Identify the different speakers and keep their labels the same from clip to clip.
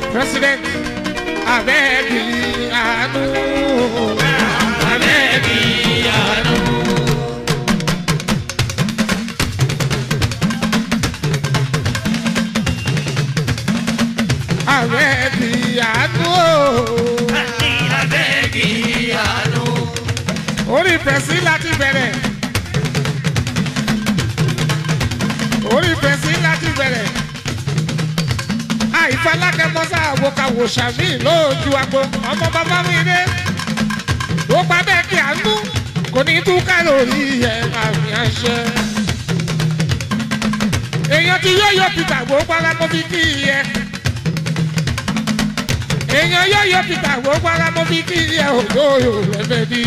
Speaker 1: president abẹ́ẹ̀kì àánú.
Speaker 2: abẹ́ẹ̀kì àánú.
Speaker 1: abẹ́ẹ̀kì àánú.
Speaker 2: àní abẹ́ẹ̀kì àánú.
Speaker 1: orí pẹ̀sí láti bẹ̀rẹ̀. orí pẹ̀sí láti bẹ̀rẹ̀. àìfalákẹ́ mọ́sá àwòkàwò sàmì lójú agbo ọmọ bàbá mi dé. ó pa bẹ́ẹ̀ kí àánú kò ní tú kálórì ẹ̀ àmì àṣẹ. èèyàn ti yóyó peter gbogbo ara mo fi kí i yẹ. èèyàn yóyó peter gbogbo ara mo fi kí i yẹ òyòyò lẹ́fẹ̀ẹ́ bí.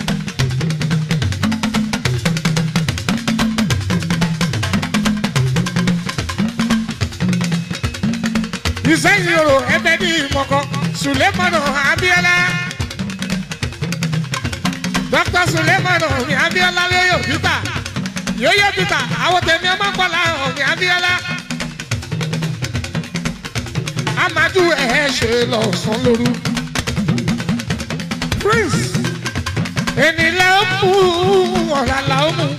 Speaker 1: ìsẹ́yìn yòrò ẹbẹ̀ ní ìmọ̀kọ sulemanu abiola dr sulemanu ní abiola yóyó peter yóyó peter àwọn tèmi ọmọ kọlá ní abiola amadu ẹ̀ ṣe lọ sàn lóru prince ẹni la ó mú ọ̀la la ó mú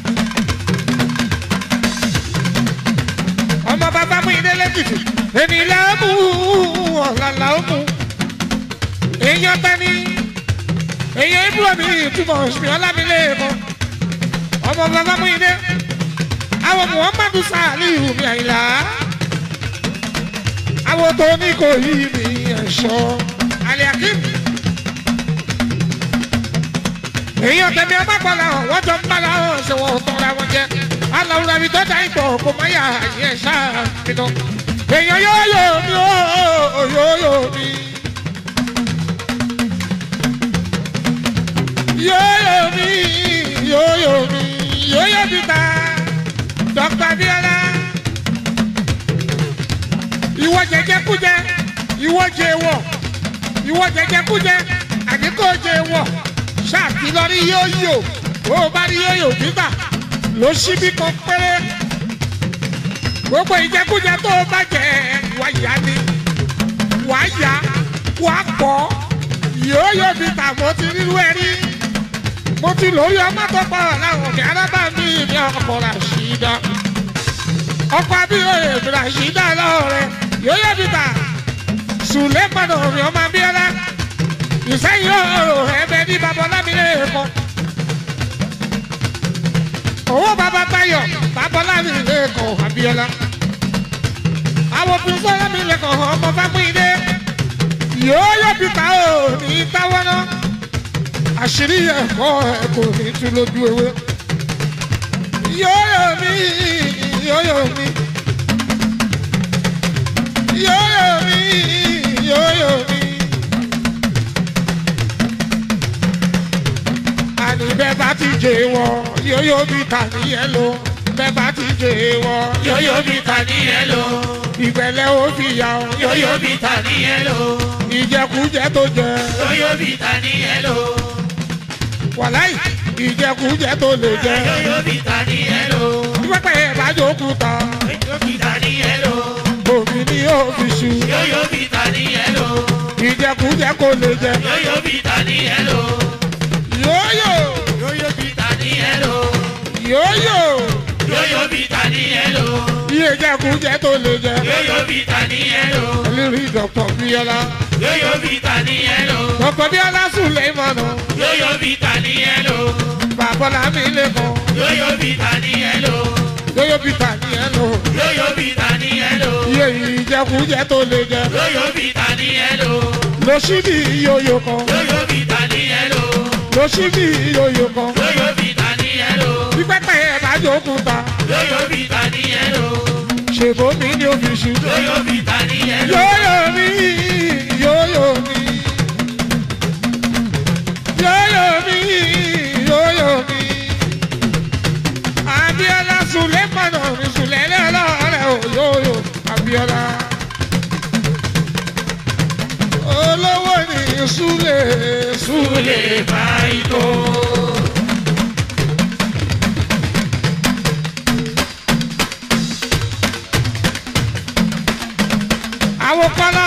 Speaker 1: ọmọ bàbá mú ilé lẹ́kìtì ẹni la ó mú ọ̀la la ó mú èèyàn tani èèyàn ibùdó mi túmọ̀ ṣùgbọ́n ọlámilẹ́ẹ̀kọ́ ọmọ bàbá mú ilé àwọn muhammadu saliu mi àyìnlá àwọn tó ní kò yí mi ẹ̀ṣọ́ aliakim èèyàn tẹ̀mí ọba pàlà hàn wọ́n jọ ń bára hàn ṣe wọ́n tọ́ra wọn jẹ́ aláwùrọ̀ àbí tó dá ìgbọ̀ kò má yà yẹ ṣáà nínú èèyàn yóò yò mí ó yóò yò mí. yóò yò mí yóò yò mí yóò yò mí ta dr abiola ìwọ jẹjẹ kújẹ ìwọ jẹ wọ ìwọ jẹjẹ kújẹ àdínkù jẹ wọ ṣáàtì lọ rí yóyò bó o bá rí yóyò gbígbà ló ṣíbí kan péré gbogbo ìjẹkújẹ tó o bá jẹ wá yá ni wá yá wá pọ̀ yóyò gbígbà mo ti rírú ẹ rí mo ti lórí ọmọ tó pọ̀ láwọn kí alábàámi mi ọkọ̀ ràṣídà ọkọ̀ abíyóyè ràṣídà lọ́rẹ̀ yóyò gbígbà sùlẹ̀ mọ̀nà mi ọmọ abíọ́lá ìsẹ́yìn ọ̀rọ̀ ẹ̀bẹ̀ ní babalámilẹ̀ kan. owó bàbá báyọ̀ babalámilẹ̀ kan abiola. àwọn òfin sọ́lámilẹ̀ kan ọmọ fámúidé. yóò yọ bìtà ò ní táwọn náà. àṣírí ẹ̀kọ́ ẹ̀ kò ní tú lójú ewé. yóò yọ mí yóò yọ mí. yóò yọ mí yóò yọ mí. àní bẹ́ẹ̀ bá ti jẹ wọ yóyó bí ta nìyẹn lò bẹ́ẹ̀ bá ti jẹ wọ
Speaker 2: yóyó bí ta ní ẹ lò.
Speaker 1: ìgbẹ́lẹ̀ ó fi yà ọ́
Speaker 2: yóyó bí ta ní ẹ lò.
Speaker 1: ìjẹkújẹ tó jẹ
Speaker 2: yóyó bí ta ní ẹ lò.
Speaker 1: wàláì ìjẹkújẹ tó lè jẹ
Speaker 2: yóyó bí ta ní ẹ lò.
Speaker 1: pípẹ́ ẹ̀ bá jókòó ta
Speaker 2: yóyó bí ta ní ẹ lò.
Speaker 1: omi ní òfìsù
Speaker 2: yóyó bí ta ní ẹ lò.
Speaker 1: ìjẹkújẹ kò lè jẹ
Speaker 2: yóyó bí ta ní ẹ lò.
Speaker 1: yóyó
Speaker 2: yóyó bí ta ní ẹ lò.
Speaker 1: yóyó
Speaker 2: yóyó bí ta ní ẹ lò.
Speaker 1: iye ìjẹkújẹ tó lè jẹ
Speaker 2: yóyó bí ta ní ẹ lò.
Speaker 1: ẹlẹ́rìí dr bíọ́lá
Speaker 2: yóyó bí ta ní ẹ lò.
Speaker 1: dr bíọ́lá sùn lè mọ̀nà
Speaker 2: yóyó bí ta ní ẹ lò.
Speaker 1: bàbọ́lá mi lè kọ́
Speaker 2: yóyó bí ta ní ẹ lò.
Speaker 1: yóyó bí ta ní ẹ lò.
Speaker 2: yóyó bí ta ní ẹ lò.
Speaker 1: iye ìjẹkújẹ tó lè jẹ
Speaker 2: yóyó bí ta ní ẹ lò.
Speaker 1: lọ sí bí yóyó kan
Speaker 2: yóyó bí ta ní ẹ lò.
Speaker 1: lọ sí bí yóyó kan
Speaker 2: yóyó bí ta ní ẹ lò.
Speaker 1: bí pẹ́pẹ́ ẹ̀ bá jókòó ta
Speaker 2: yóyó bí ta ní ẹ lò.
Speaker 1: ṣèbó mi ní òfìsù
Speaker 2: yóyó bí ta ní ẹ lò.
Speaker 1: yóyó mi yóyó mi yóyó mi yóyó mi abiola sulemana mi sulẹ̀lẹ̀ ọlọ́rẹ̀ o yóyó abiola olówó ni sule sule.
Speaker 2: lè bá ìtò.
Speaker 1: àwọn kọ́lá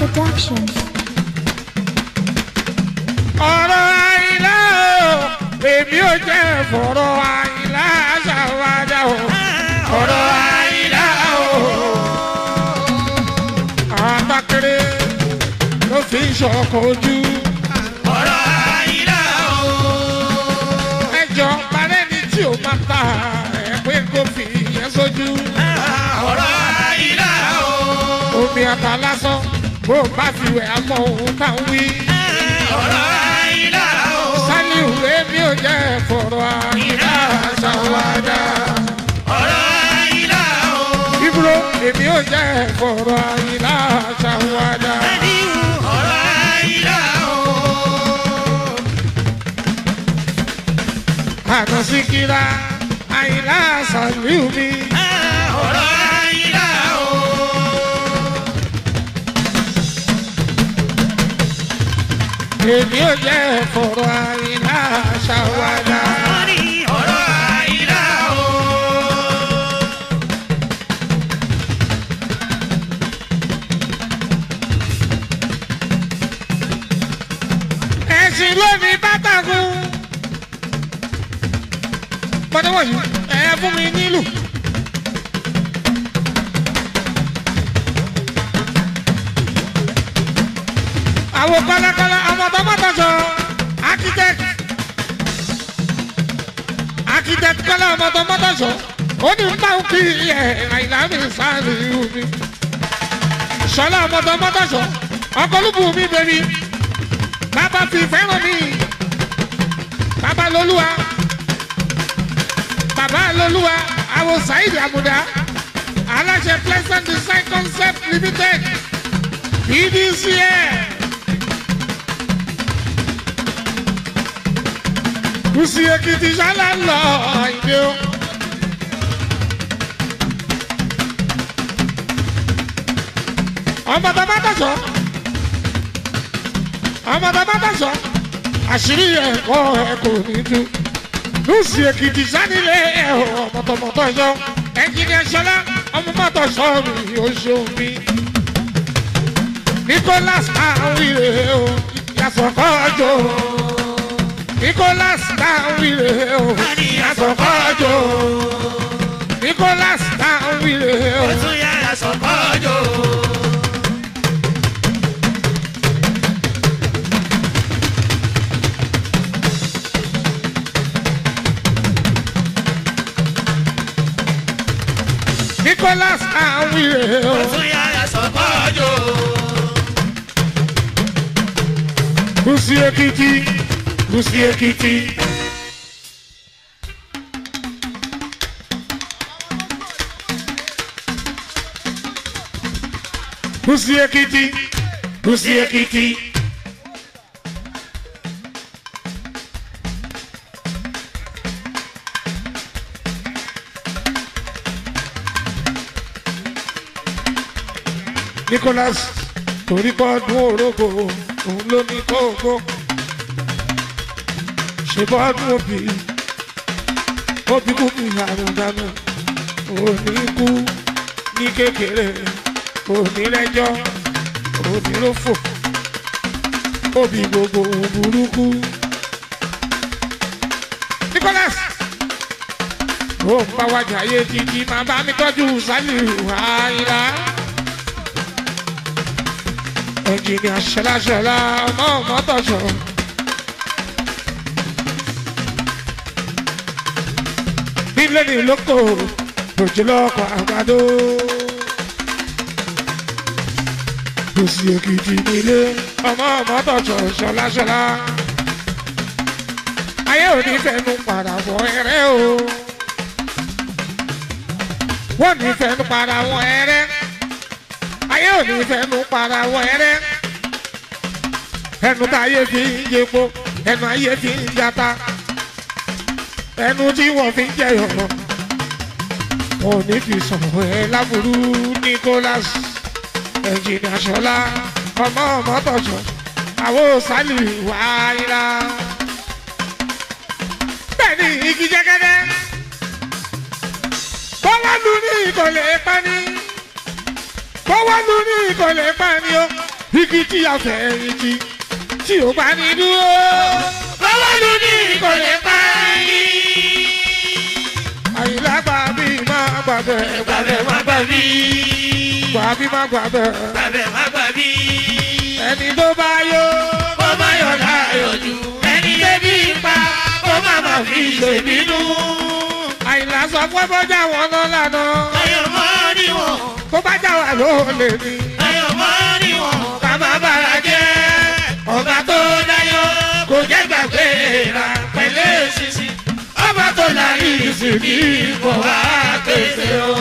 Speaker 3: Production.
Speaker 1: ọ̀rọ̀ àìlá o èmi ò jẹ́ fọ̀rọ̀ àìlá ṣàwádà o ọ̀rọ̀ àìlá o. àbákẹ́rẹ́ ló fi ń ṣọkọ̀ ojú
Speaker 2: ọ̀rọ̀ àyílá o.
Speaker 1: ẹjọ́ parẹ́ ni tí ò máa ta ẹ̀ pé kó fi yẹn sójú
Speaker 2: ọ̀rọ̀ àyílá o.
Speaker 1: omi ata lásán bó o bá fi wẹ̀ àmọ́ òun tá ń wí.
Speaker 2: ọ̀rọ̀ àyílá o.
Speaker 1: sálíù èmi ò jẹ́ fọ̀rọ̀ àìlá ṣàwádà.
Speaker 2: ọ̀rọ̀ àyílá o.
Speaker 1: Ibro èmi ò jẹ́ fọ̀rọ̀ àyìnlá ṣàwádà.
Speaker 2: ọ̀rọ̀ àyílá o.
Speaker 1: Àná síkírá àyìnlá ṣàlùú mi.
Speaker 2: ọ̀rọ̀ àyílá o.
Speaker 1: Èmi ò jẹ́ fọ̀rọ̀ àyìnlá ṣàwádà.
Speaker 2: ọ̀rọ̀ àyílá o.
Speaker 1: Ẹ̀sìn lónìí bátàkùn. Pọ́tẹ́wọ̀ yìí ẹ fún mi nílùú. Àwọn kọ́lákọ́lá ọmọ tọmọtọ sọ architect architect kọ́lá ọmọ tọmọtọ sọ ó ní ń bá ń kí ẹ̀ àìlámi sáré omi. Sọlá ọmọ tọmọtọ sọ ọkọ lùbù mi bẹ̀rẹ̀ bàbá fi fẹ́ràn mi bàbá lolúwa bàbá lolúwa àwọn saheed amuda aláṣẹ pleasant design concept limited pdcl kùsì èkìtì sálà lọ ìdè o. ọmọ bàbá dàsọ ọmọ bàbá dàsọ àṣírí ẹ̀kọ́ ẹ̀ kò ní tú lùsì èkìtì sánilé ẹ̀ ọmọ tọmọtọ sọ ẹnjìnìà sọlá ọmọ mọtò sọ mi ò ṣeun mi nicholas awire o yasọkọjọ nicholas awire o yasọkọjọ nicholas awire o.
Speaker 2: tún yára sọ̀kọ́jọ́.
Speaker 1: nicholas awire o.
Speaker 2: tún yára sọ̀kọ́jọ́.
Speaker 1: kùsì èkìtì kùsì èkìtì. kùsì èkìtì kùsì èkìtì. nicholas torí kọ́ dún orógbó òun ló ní kókó ṣe bọ́ dún òbí òbí kú mi àrùn dànù òní kú ní kékeré òní lẹ́jọ́ òní ló fò òbí gbogbo òun burúkú. nicholas ó ń bá wájà ayé títí máa bá mi tọ́jú sálíù àìlá ẹnjìnìà ṣẹláṣẹlá ọmọ mọtọṣọ. nílé ní lóko òjìlọ́kọ̀ àgbàdo. Kòsì èkìtì nílé ọmọ mọtọṣọ ṣọláṣọlá. ayé òní fẹnu padà wọ ẹrẹ o. wọ́n ní fẹnu padà wọ ẹrẹ ayé òní fẹnu para wọ ẹrẹ ẹnu tá ayé fi ń yepo ẹnu ayé fi ń jata ẹnu tí wọn fi ń jẹyọ wọn ò ní fi sọ̀rọ̀ ẹ láburú nicholas ẹnjìnìà sọlá ọmọ mọtọsọ àwọn sálì wáyà bẹ́ẹ̀ ni igi jẹgẹdẹ bọlá lu ní ìkọlẹ pani bọ́wọ́ lu ní ìkọlẹ̀ pani o igi tí a fẹ̀yìn tì tí ò bá ní dúró.
Speaker 2: bọ́wọ́ lù ní kò lè pa yín.
Speaker 1: àyìnlá gbà bí má gbàgbẹ́
Speaker 2: gbàgbẹ́ má gbà mí.
Speaker 1: gbà bí má gbàgbẹ́
Speaker 2: gbàgbẹ́ má gbà mí.
Speaker 1: ẹni tó bá yó.
Speaker 2: kó má yọ̀ láyọ̀ jù. ẹni débi pa kó má má fi ṣèbínú.
Speaker 1: àyìnlá sọ pé bọ́jà wọn náà lànà
Speaker 2: ayọ̀ mọ́ níwọ̀n.
Speaker 1: tó bá jà wà ló lè ní.
Speaker 2: ayọ̀ mọ́ níwọ̀n. ká má bàrà jẹ́. ọba tó dáyọ̀ kò jẹ́ gbàgbé ra pẹ̀lẹ́ ṣinṣin. ọba tó láyé ìsìnkú kò wá pèsè o.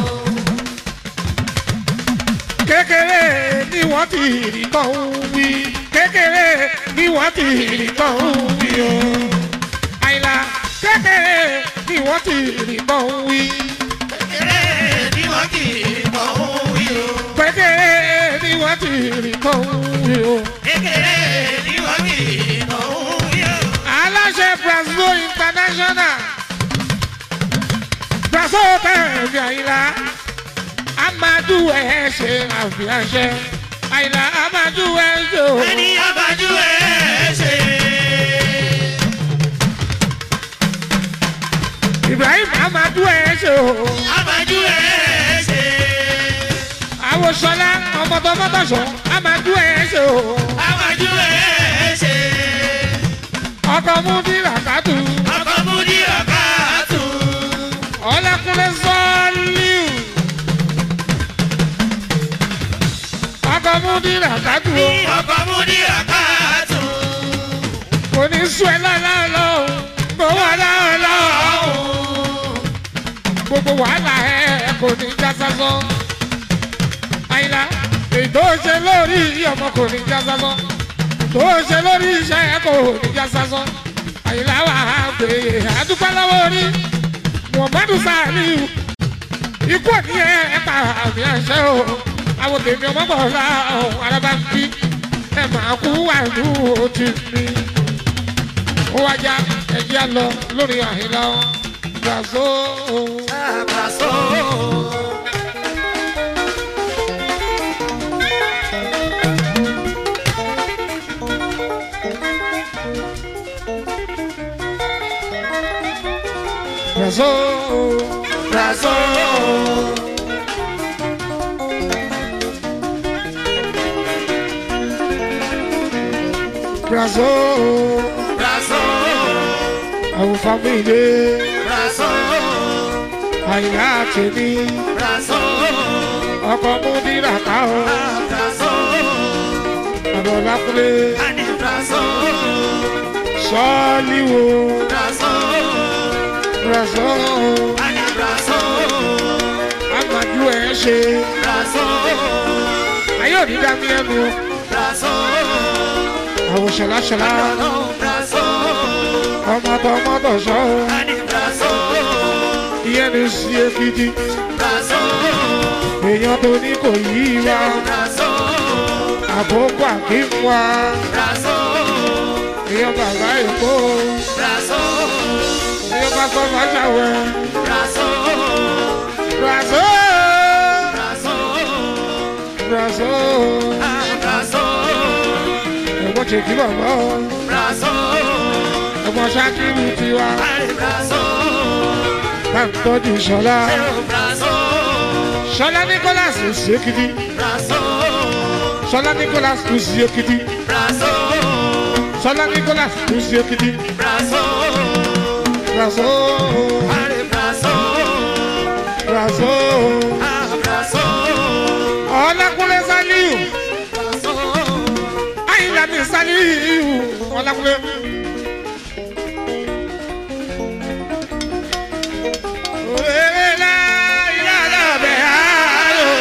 Speaker 1: kékeré ni wọ́n ti rí tán ń wí kékeré ni wọ́n ti rí tán ń wí o. àyìnlá kékeré ni wọ́n ti rí tán ń wí
Speaker 2: kékeré ni wọ́n kì í mọ̀ òun wí o.
Speaker 1: kékeré ni wọ́n ti rí tán ń wí o.
Speaker 2: kékeré ni wọ́n kì í mọ̀ òun wí o.
Speaker 1: aláṣẹ brazil international brazil tẹ̀lé àyìnlá amadu ẹ̀ ṣe àfihàn ṣe àyìnlá amadu ẹ̀ ṣe o.
Speaker 2: ẹni abájú ẹ̀ ṣe.
Speaker 1: ibrahim amadu ẹ̀ ṣe o.
Speaker 2: abájú ẹ̀ ṣe.
Speaker 1: àwòsànlá ọmọdọmọdọsọ amadu ẹ̀ ṣe o.
Speaker 2: abájú ẹ̀ ṣe.
Speaker 1: ọkọ mú bí làkàtú
Speaker 2: ọkọ̀ mú ní ọ̀ká tù.
Speaker 1: ọlẹ́kùnrin sọ́ọ́líù. ọkọ mú bí làkàtú o.
Speaker 2: ọkọ̀ mú ní ọ̀ká tù.
Speaker 1: kò ní sùn ẹ́ lọ́lọ́lọ́ o. mo wà lọ́lọ́ o. gbogbo wàhálà ẹ kò ní já sásán. àyìnlá ètò ṣe lórí ọmọ kò ní já sásán. tó ṣe lórí iṣẹ́ ẹ kò ní já sásán. àyìnlá wà á gbé àdúpẹ́ lọ́wọ́ orí. muhammadu saliu ikú òní ẹ ẹ pa àmì àṣẹ o. àwọn tèmi ọmọ bọ̀ ọ̀la ọ̀hún arábá ń bí ẹ máa kú wà ní òtí mi. ó wájà ẹ̀jẹ̀ á lọ lórí àyìnlá o. gbàgbó o.
Speaker 2: àbàṣọ.
Speaker 1: gbàgbó o.
Speaker 2: àbàṣọ.
Speaker 1: gbàgbó o.
Speaker 2: àbàṣọ.
Speaker 1: àwọn fámìlì
Speaker 2: àbàṣọ.
Speaker 1: àyìnlá tèmi
Speaker 2: àbàṣọ.
Speaker 1: ọkọ̀ mú nílà ká o.
Speaker 2: àbàṣọ.
Speaker 1: àbọ̀ lákúlé
Speaker 2: àní àbàṣọ.
Speaker 1: sọ́ọ́lì wo.
Speaker 2: àbàṣọ.
Speaker 1: gbàgbó o.
Speaker 2: àní àbàṣọ.
Speaker 1: amadu ẹ̀ ṣe.
Speaker 2: àbàṣọ.
Speaker 1: ayé òní dá mi ẹnu o.
Speaker 2: àbàṣọ.
Speaker 1: àwọn ṣọláṣọlá
Speaker 2: àbàṣọ.
Speaker 1: ọmọdé ọmọdé sọ o.
Speaker 2: àní àbàṣọ.
Speaker 1: ìyẹn ní sí ekiti.
Speaker 2: àbàṣọ.
Speaker 1: èèyàn tó ní kò yí wa.
Speaker 2: àbàṣọ.
Speaker 1: àbókù àkínwá.
Speaker 2: àbàṣọ.
Speaker 1: èèyàn bàbá èkó.
Speaker 2: àbàṣọ.
Speaker 1: èèyàn bá sọ fàṣàwẹ̀.
Speaker 2: àbàṣọ.
Speaker 1: Brazo!
Speaker 2: àbàṣọ.
Speaker 1: Brazo!
Speaker 2: àbàṣọ.
Speaker 1: ẹ̀gbọ́n ṣe kí bàbá o.
Speaker 2: àbàṣọ.
Speaker 1: ẹ̀gbọ́n ṣákìrì tiwa.
Speaker 2: àbàṣọ.
Speaker 1: bá ń tọ́jú ṣọlá.
Speaker 2: àbàṣọ.
Speaker 1: ṣọlá nicholas ń ṣe kìdí.
Speaker 2: àbàṣọ.
Speaker 1: ṣọlá nicholas ń ṣe kìdí.
Speaker 2: àbàṣọ.
Speaker 1: ṣọlá nicholas ń ṣe kìdí.
Speaker 2: àbàṣọ.
Speaker 1: Brazo!
Speaker 2: àbàṣọ.
Speaker 1: Brazo!
Speaker 2: àbàṣọ.
Speaker 1: ọlákúnlé saliu
Speaker 2: àbàṣọ.
Speaker 1: àyìnlá mi saliu ọlákúnlé. Òrèlè ilé alábẹ́ àárò.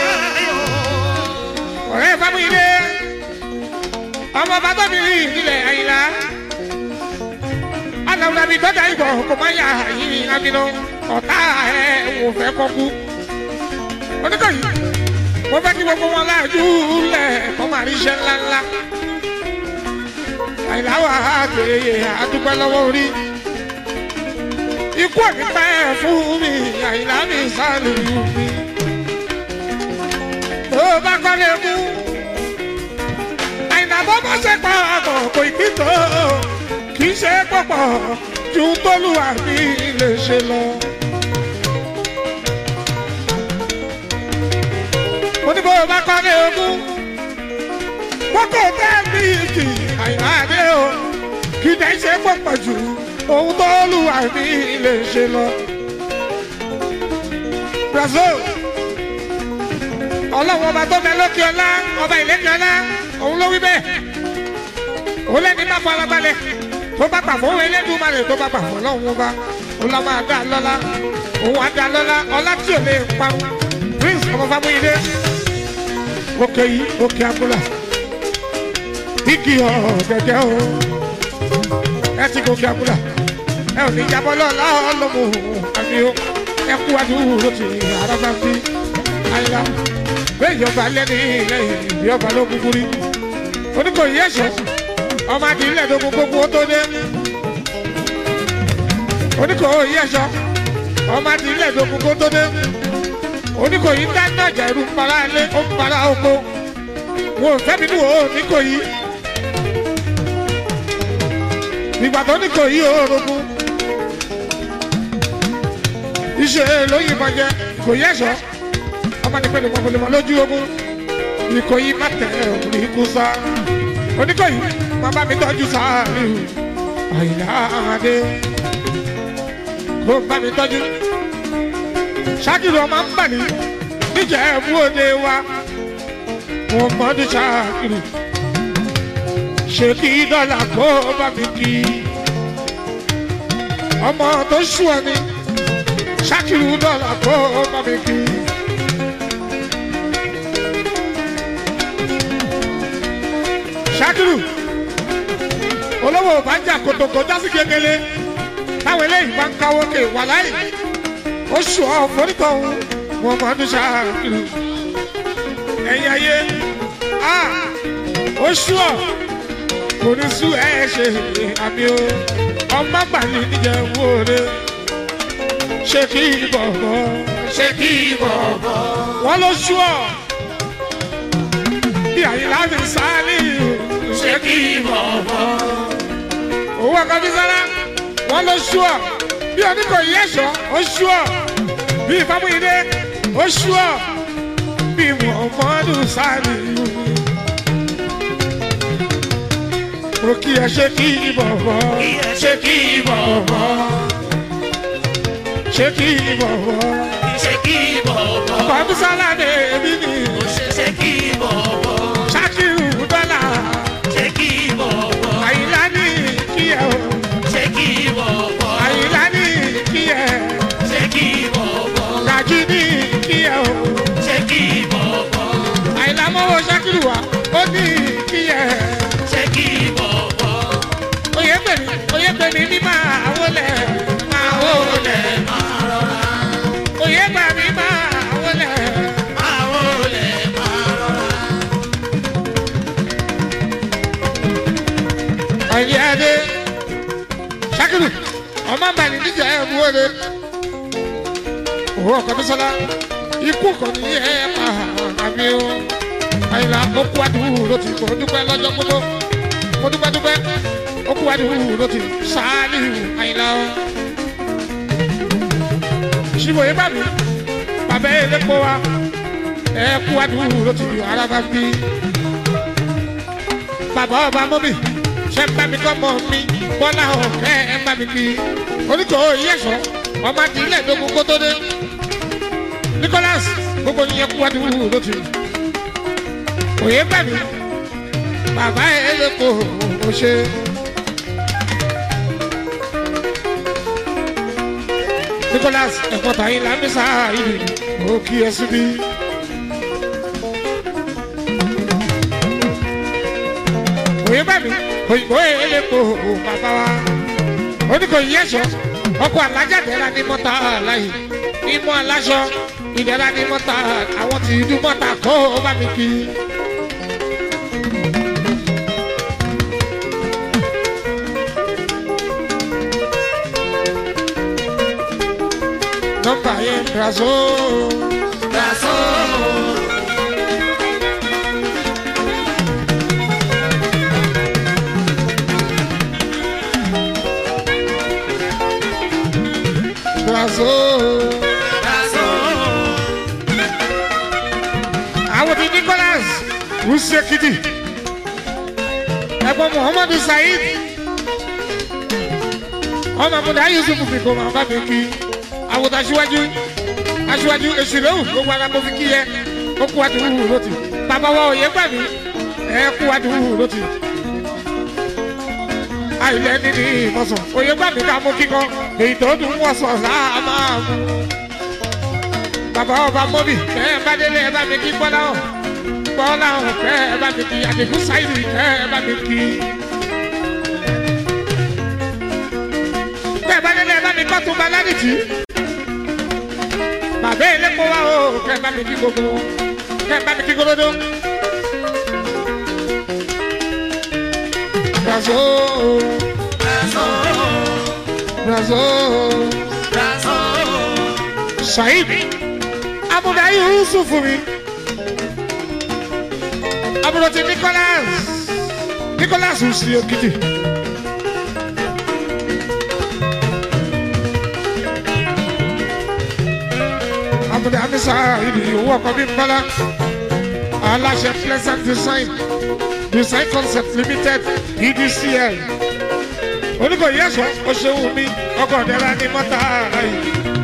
Speaker 1: ọ̀rẹ́ fámúyídé ọmọ bàbá mi rí ìdílé àyìnlá aláwùdá mi tọ́jà ìbọ̀ kò má yà yìí amínú ọ̀tá ẹ̀ wò fẹ́ kọ́kú oníkàyí mo fẹ́ kí gbogbo wọn láàjú lẹ̀ kọ́ máa rí iṣẹ́ ńláńlá àyìnlá wà á gbèrè àdúgbò lọ́wọ́ orí ikú òní pẹ́ fún mi àyìnlá mi sálù mi tó bá kọ́lé mú pọ̀pọ̀ ju tólúwa mi lè ṣe lọ. mo ní bó o bá kọ́ ní ogún kókó tẹ́ẹ̀mì kì àyìnbá dé o kì í dẹ́ ṣe pọ̀pọ̀ ju ohun tólúwa mi lè ṣe lọ. Brazil ọlọ́run ọba tó bẹ lókè ọlá ọba ìlẹ́kẹ̀ ọlá òun ló wí bẹ́ẹ̀ òun lẹ́ni bá fara balẹ̀ tó bá gbà fún Elédùmarè tó bá gbà fún ọlọ́run ọba òun la máa dá lọ́lá òun á dá lọ́lá ọlá tí ò lè parun prince ọmọ Fámúyídé òkè yìí òkè abúlà igi ọ̀gẹ̀gẹ̀ o ẹ ti gòkè abúlà ẹ ò ní jábọ́ lọ́la ọlọ́mọ àmì o ẹ kú adúró ti àràbà bí àyìnlá bẹ́ẹ̀ yọba lẹ́ni lẹ́yìn ìbí ọba ló kúkú rí oníkòyí ẹ̀ṣọ́ ọmọ àti ilẹ̀ tó gbogbo tó dé oníkòyí ẹ̀ṣọ́ ọmọ àti ilẹ̀ tó gbogbo tó dé oníkòyí dáná ọjà ìlú para ilé ó ń para oko wọn ò fẹ́mi ní wo oníkòyí ìgbà tó oníkòyí òorogún iṣẹ́ ló yìnbọn jẹ kòyí ẹ̀ṣọ́ ọmọ ní pẹ̀lú mọ̀mọ́lẹ́mọ́ lójú ogun ìkòyí má tẹ̀ òní kú sá oníkòyí má bá mi tọ́jú sáárì àyìnlá adé kó bá mi tọ́jú ṣáàkìrì ọmọ ń bà ní níjà ẹ̀bú òde wa wọn mọ́ ní ṣáàkìrì ṣe kí dọ́là kó bá mi kí ọmọ tó ṣù ọ ni ṣáàkìrì dọ́là kó bá mi kí. ṣákìrù olówó bàjá kòtòkò jásí kékeré táwọn eléyìí bá ń káwó ké wà láyé oṣù ọ̀fọ́nìtọ̀ ọ̀hún wọn máa ń ṣákìrù ẹ̀yìn ayé a oṣù ọ̀ kò ní sú ẹ̀ ṣe àmì o ọmọ gbàlì níjẹ̀ wóore ṣé kí bọ̀bọ̀
Speaker 2: ṣé kí bọ̀bọ̀.
Speaker 1: wọ́n ló ṣú ọ̀ bí àyìnlá fi sáálì
Speaker 2: ṣé kí bọ̀bọ̀.
Speaker 1: owó ọkọ fi sára wọn ló ṣú ọ bí oníkòyí ẹ̀ṣọ́ ó ṣú ọ bí Fámúyídé ó ṣú ọ bí Muhammadu sáálì mo kí ẹ ṣe kí bọ̀bọ̀
Speaker 2: ṣé kí bọ̀bọ̀.
Speaker 1: ṣe kí bọ̀bọ̀
Speaker 2: ṣé kí bọ̀bọ̀.
Speaker 1: ọkọ fi sára ní èmi ni
Speaker 2: ṣé kí bọ̀bọ̀.
Speaker 1: Ṣákìrù dọ́là
Speaker 2: ṣé kí bọ̀bọ̀.
Speaker 1: àyìnlá ní kí ẹ o
Speaker 2: ṣé kí bọ̀bọ̀.
Speaker 1: àyìnlá ní kí ẹ
Speaker 2: ṣé kí bọ̀bọ̀.
Speaker 1: gàjí ní kí ẹ o.
Speaker 2: ṣé kí bọ̀bọ̀.
Speaker 1: àìlámọ́wọ́ ṣákìrù wa ó ní kí ẹ
Speaker 2: ṣé kí bọ̀bọ̀.
Speaker 1: oyè pèmí oyè pèmí ní máa wọlé máa wọlé
Speaker 2: máa rọra.
Speaker 1: oyè pèmí máa wọlé
Speaker 2: máa wọlé máa rọra.
Speaker 1: ọ̀yẹ́ adé ṣákìrù ọmọ bàní níjà ẹ̀ mú wọlé owó ọkọ̀ bísọ́lá ikú kò ní ẹ̀ máa àmì o àyìnlá ó kú àdúrú ló ti kò dúpẹ́ lọ́jọ́ gbogbo mo dúpẹ́ dúpẹ́ ó kú àdúrú ló ti sáálì àyìnlá o. ṣìbò yìí bá mi bàbá yẹn lè kó wa ẹ kú àdúrú ló ti ara bá bí. bàbá ọba mọ́bì ṣe ń bá mi kọ́ mọ́ mi bọ́lá ọ̀kẹ́ ẹ bá mi kí oníkó yẹ̀sọ́ ọmọ àti ilé ìdógún kó tó dé. Nicholas gbogbo yẹn kú àdúrú ló ti òye bá mi bàbá ẹ lè kó o ṣe. Nicholas ẹ̀kọ́ tàyín lámísà ìlú ó kí ẹ síbí. òye bá mi òyìnbó ẹ lè kó o bàbá wa. oníkòyí ẹ̀ṣọ́ ọkọ̀ alájàdẹ́ra ní mọ́tà láyé ìmọ̀ aláṣọ ìdẹ́ra ní mọ́tà àwọn tí ìdú mọ́tà kó o bá mi kí. nọ́mbà yẹn brazo.
Speaker 2: Brazo.
Speaker 1: usekiti ẹ̀gbọ́n muhammadu saheed ọmọ àbúdá yusuf fi kò máa bá mi kí àwòtá aṣíwájú aṣíwájú èsìlẹ́wù gbogbo ara mo fi kí yẹ ó kú àdúgbò lótì bàbá wa òye gbà mí ẹ kú àdúgbò lótì àìlẹ́ níní ìmọ̀sán òye gbà mí ká mú kíkọ́ èyí tó dùn wọ̀sán sáà máa mú bàbá ọba mọ́bì kẹ́ ẹ bá délé ẹ bá mi kí bọ́lá ọ̀ bọ́lá ọ̀ kẹ́ ẹ bá mi kí àdìgún sáìdì kẹ́ ẹ bá mi kí. kẹ́ ẹ bá délé ẹ bá mi kọ́ tó bá ládìtì. bàbá elépo wa o kẹ́ ẹ bá mi kí gbogbo kẹ́ ẹ bá mi kí gorodo. Brazo, brazo, Saheed abuda yusuf mi abuda ti nicholas nicholas usi okiti abuda amisa ibi owó ọkọ mi mbala aláṣẹ pleasant design design concept limited edcl oníkòyí ẹ̀sọ́ oṣèwù mi ọkọ̀ ọ̀dẹ́ra ní mọ́tà yìí.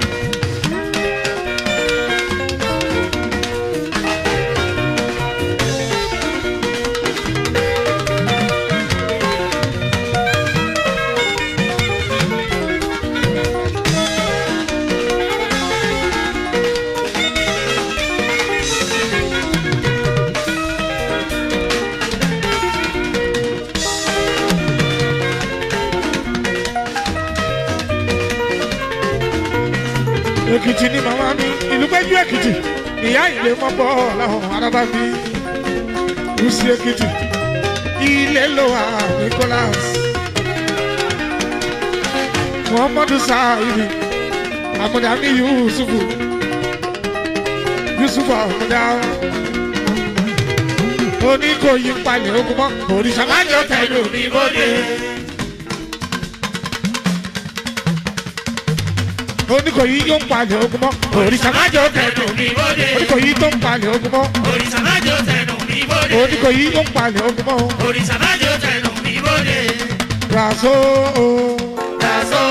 Speaker 1: èkìtì ni màmá mi ìlú péjú èkìtì ìyá ìlé mọ́bọ́ làwọn arábá mi lùsí èkìtì ilé ló wà nicholas muhammadu saidi amúdàmí yusufu yusufu amúdà oníkòyí palẹ̀ ogun mọ́ òrìṣà má jọ tẹ̀lé òní bóde. oníkòyí yóò ń palẹ̀ ogun mọ́ òrìṣà má jọ tẹ̀lé
Speaker 2: mi bóde.
Speaker 1: oníkòyí tó ń palẹ̀ ogun mọ́
Speaker 2: Òrìṣà májò tẹnu mi bóde.
Speaker 1: oníkòyí yóò ń palẹ̀ ogun mọ́
Speaker 2: Òrìṣà májò tẹnu mi bóde.
Speaker 1: raso
Speaker 2: Dàsó.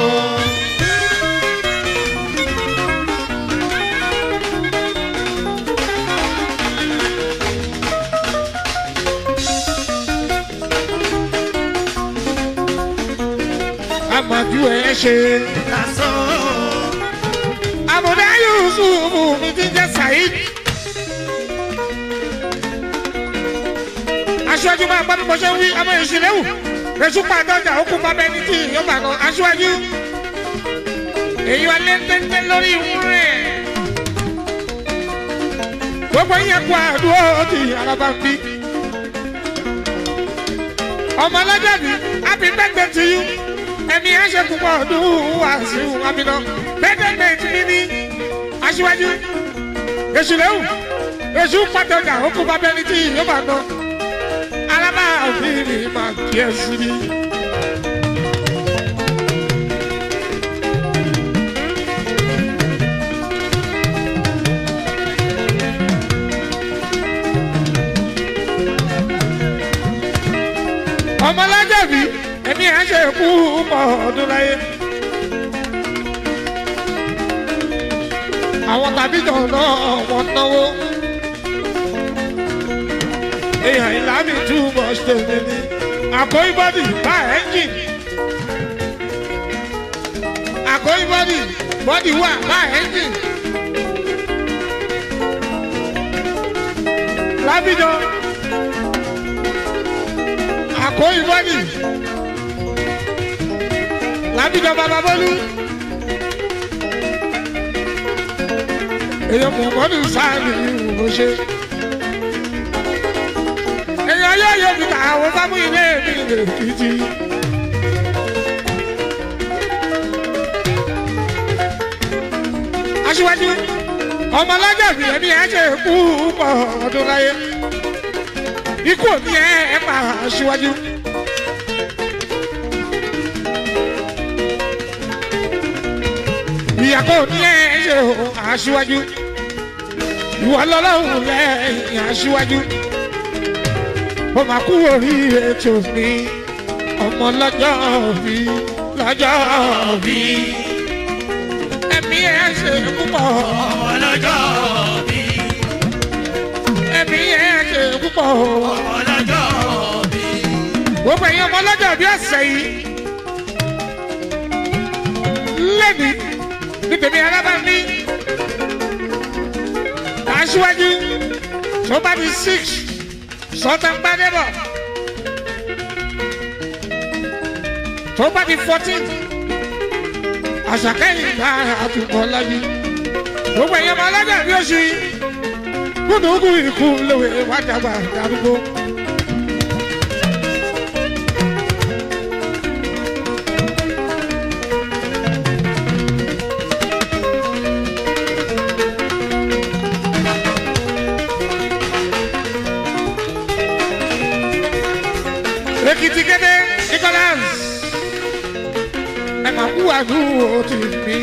Speaker 1: amadu ẹ ṣe
Speaker 2: Dàsó.
Speaker 1: amúdá yusufu mi ti jẹ saheed aṣáájú máa gbọ́ bí mo ṣe ń wí ọmọ ìṣìlẹ̀wù èṣù pàdánjà ó kú bàbá ẹni tí yóò bá kan aṣáájú èyí wà lẹ́ńtẹ́ńtẹ́ lórí ìwúrẹ́ gbogbo yẹn kú àdúró ti araba ń bí ọmọ ọlọ́jọ́ bí happy birthday to you ẹ̀mí ẹ̀ ṣe púpọ̀ ọdún wàásù àmìnà birthday mi ní aṣíwájú èṣù lẹ́wù èṣù pàtàkì ó kú bàbá ẹni tí yóò bá kan araba òbí mi máa kí ẹ sí mi. ọmọlájàbí ẹni à ń ṣe kú mọ ọdún láyé. àwọn tàbí jọ̀ọ́ náà wọ́n náwó. èèyàn ìlànà too much tèmi ni. àkóyí bọ́dì bá ẹ́ńjìn. àkóyí bọ́dì bọ́dì wà bá ẹ́ńjìn. lábìjọ àkóyí bọ́dì lábìjọ bàbá bọ́lú. èèyàn mọ̀mọ́dù sáàlì ìwò ṣe. èèyàn yóò yóò fi àwọn fámú ilé mi lè kìtì. aṣíwájú ọmọ alájàbí ẹni ẹ ṣe kú pọ̀ ọdún láyé ikú òní ẹ ẹ pa aṣíwájú. ìyàgò ní ẹ ṣe o aṣíwájú ìwọ lọ́lọ́run lẹ́yìn aṣíwájú ó máa kú orí ètò mi ọmọ lọ́jọ́ bí lọ́jọ́ bí ẹ̀mí ẹ̀ ṣe púpọ̀
Speaker 2: ọlọ́jọ́ bí
Speaker 1: ẹ̀mí ẹ̀ ṣe púpọ̀
Speaker 2: ọlọ́jọ́ bí
Speaker 1: gbogbo ẹ̀yin ọmọ lọ́jọ́ bí ọ̀sẹ̀ yìí lẹ́ni ní tèmi alábàámi aṣíwájú tó bá di six sọ́tàn gbadébọ̀ tó bá di fourteen àṣàkẹ́yìn bá àtúbọ̀ lájú gbogbo ẹ̀yin ọmọ lọ́jọ́ bí oṣù yìí kúndùkú ikú lówe wájàgbà darúgbó. Ekiti kéde Nicholas ẹ máa kú àdúró tì mí.